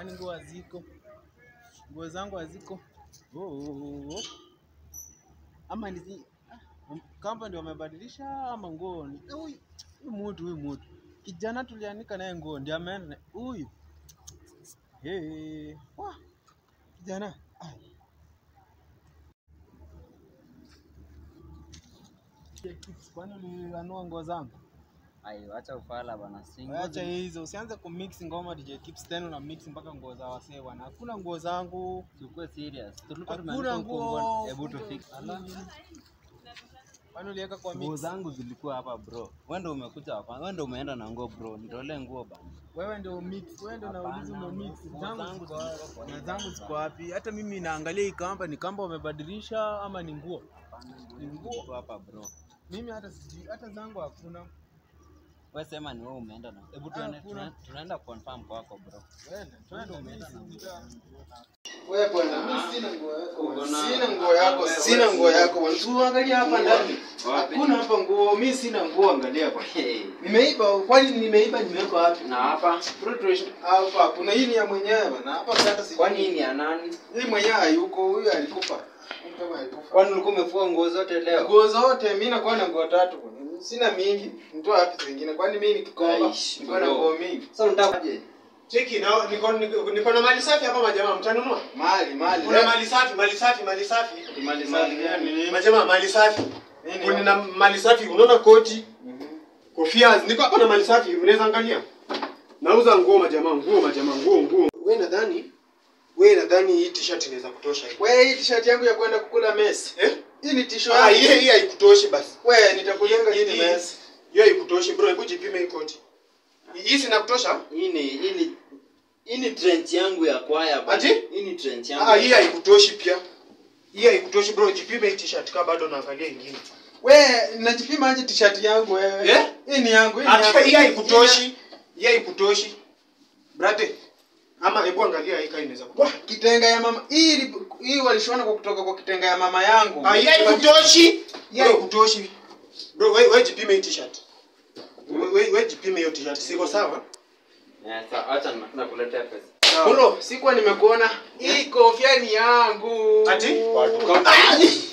Kwani nguo haziko? Nguo zangu haziko. Oh, oh, oh. Ama ni kamba ndio wamebadilisha ama nguo ni Eh, huyu huyu mtu huyu mtu kijana tulianika naye nguo ndio ameenda na- huyu hey. Wah, kijana Ai. kwani ulianua nguo zangu? Ai, acha ufala bana. Si nguo Acha zi- hizo, usianze kumix ngoma DJ Kips tena na mix mpaka nguo za wasee bwana. Hakuna nguo zangu. Tukue serious. Tulikuwa Hakuna tumeandika huko nguo. nguo. Hebu tu fix. Kwani uliweka kwa Nguo mix? zangu zilikuwa hapa bro. Wewe ndio umekuja hapa. Wewe ndio umeenda na nguo bro. Nitolee nguo bana. Wewe ndio mix, wewe ndio Hapana, nauliza ume mix. nguo Zangu zangu ziko zilikuwa kwa wapi? Na hiyo zangu bana. ziko wapi? Hata mimi naangalia hii kamba ni kamba wamebadilisha ama ni nguo? Hapana, Ni nguo. ziko hapa bro. Mimi hata sijui, hata zangu hakuna. Wewe sema ni wewe umeenda na. Hebu Ah, tuende hakuna. tuna- tunaenda confirm kwako bro. Twende, twende umeenda na mimi nguo sijui. zangu. Wewe bwana, mimi sina nguo yako. Uko bwana. na- Sina nguo yako, wewe- sina wewe nguo si- yako. bwana. Tuangalia hapa ndani. Wapi? Hakuna hapa nguo, mimi sina nguo, angalia hapa. Hey. Nimeiba, kwani nimeiba nimeweka wapi? Na hapa Bro, tuishi- hapa kuna hii ni ya mwenyewe bwana. Hapa hata sijui. kwani hii ni ya nani? hii mwenyewe hayuko, huyu alikufa. Huyu kama alikufa. Kwani ulikuwa umefua nguo zote leo? Nguo zote mimi nakuwa na nguo tatu bwana. Sina mingi. Mtoa wapi zingine? Kwani mimi nikikomba Aish, niko na bro. nguo mingi. Sasa unatakaje? Cheki na niko niko niko na mali safi hapa majamaa mtanunua. Mali, mali. Kuna mali safi, mali safi, mali safi. mali safi gani? Majamaa mali safi. Nini? Kuna na mali safi, unaona koti, Mhm. kofia, niko hapa na mali safi, unaweza angalia. Nauza nguo majamaa, nguo majamaa, nguo nguo. Wewe nadhani wewe nadhani hii t-shirt inaweza kutosha hii. Wewe hii t-shirt yangu ya kwenda kukula mess. Eh? Hii ni t-shirt. Ah, hii hii haikutoshi basi. Wewe nitakujenga hii ni Hii- mess. Hiyo haikutoshi bro, hebu jipime hii koti. Hii sinakutosha? Hii ni hii ni hii ni trench yangu ya kwaya bana. Ati? Hii ni trench yangu. Ah, hii haikutoshi pia. Hii haikutoshi bro, jipime hii t-shirt kama bado naangalia ingine. Wewe najipima aje t-shirt yangu wewe? Eh? Hii ni yangu, hii ni Acha yangu. hii haikutoshi. Hii haikutoshi. Brate. Ama hebu angalia hii kama inaweza Wah, kutosha. kitenga ya mama. Hii ili- hii walishona kwa kutoka kwa kitenga ya mama yangu. Ah, hii haikutoshi. Hii haikutoshi. Bro, wewe wewe jipime hii t-shirt. Wewe wewe jipime hiyo t-shirt. Siko sawa? Eh, sasa acha na- nakuletea pesa. Bro, sikuwa nimekuona. Hii kofia ni yangu. Ati? Watu kama-